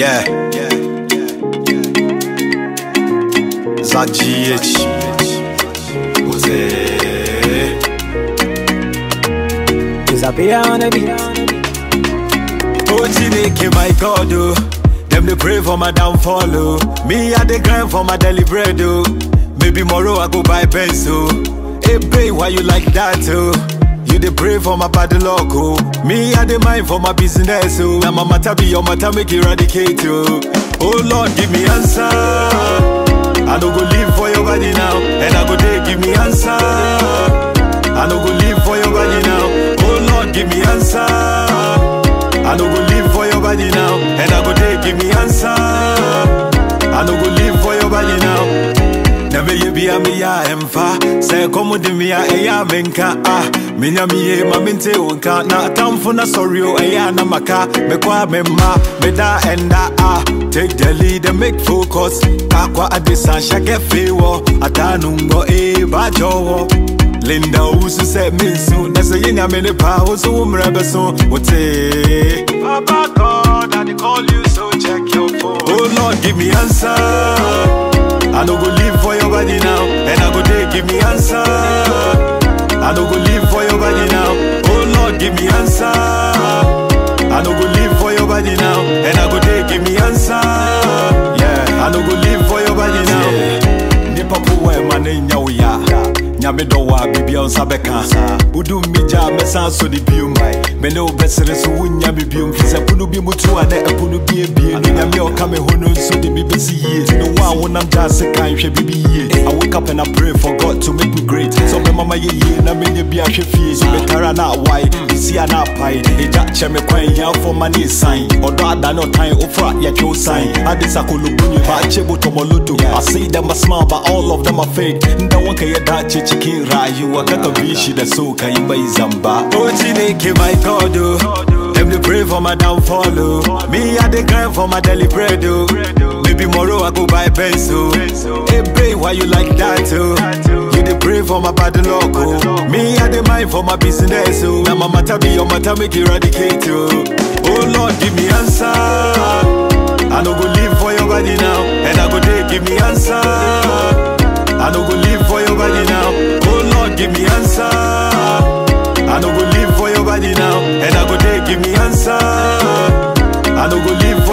Yeah. Zach GH. Jose. Disappear on the beat. Oh, Chineke, my God, oh. Them they pray for my downfall, oh. Me, I they grind for my daily bread, oh. Maybe tomorrow I go buy pencil. Hey, babe, why you like that, oh? You they pray for my bad luck, oh. Me, I they mind for my business, oh. Now my matter be your matter, make eradicate, oh. Oh Lord, give me answer. I don't go live for your body now, and I go there, give me answer. I don't go live for your body now. Oh Lord, give me answer. I no go live for your body now, and I go there give me answer. I no go live for your body now. Never you be a me ya emfa. Say come with me ya e ya menka ah. Minya mi ye ma mente unka na tamfo na sorry o e ya na maka. Me kwa me ma me da enda ah. Take the lead and make focus. Kakwa adisa shake fewo. Atanungo e ba jowo. Linda Usu said me soon. That's a yin I'm in the power, so I'm rebel soon. What's it? Papa God, I dey call you, so check your phone. Oh Lord, give me answer. I no go live for your body now, and I go there, give me answer. I no go live for your body now. Oh Lord, give me answer. I no go live for your body now, and I go there, give me answer. Yeah, I no go live for your body now. Nipa puwa mane nyawya. nyame dɔ wɔ a biribia wo nsa bɛka wodum mi gya a mɛsan so ne biom mene wo bɛsere so wonya me biom fi sɛ pono bi mu to a na ɛpono bi abie ne nyame a ɔka me ho no nso de me bɛsi yie ne wo a wonam gya ase kan hwɛ biribi yie I wake up and I pray for God to make me great sɛ ɔbɛma ma yɛ yie na menyɛ bi ahwɛ fie so metara na awae bisi a na apae ɛgya kyɛ me kwan hiafoɔ ma ne ɛsan ɔdɔ ada ne ɔtan wofra yɛtwe wo san ade sakolobu nyɛ baakye botɔmɔloto I see them a smile but all of them are fake nda wanka yɛ dace cikin rayuwa kaka bi shi da so ka yi mai zamba oh chineke my god oh them dey pray for my downfall oh me i dey grind for my daily bread oh maybe tomorrow i go buy pencil hey babe why you like that oh you dey pray for my bad luck oh me i dey mind for my business oh na my matter be your matter make eradicate oh oh lord give me answer i no go live for your body now and i go dey give me answer I no go live for your body now. Oh Lord, give me answer. I no go live for your body now. And I go there, give me answer. I no go live for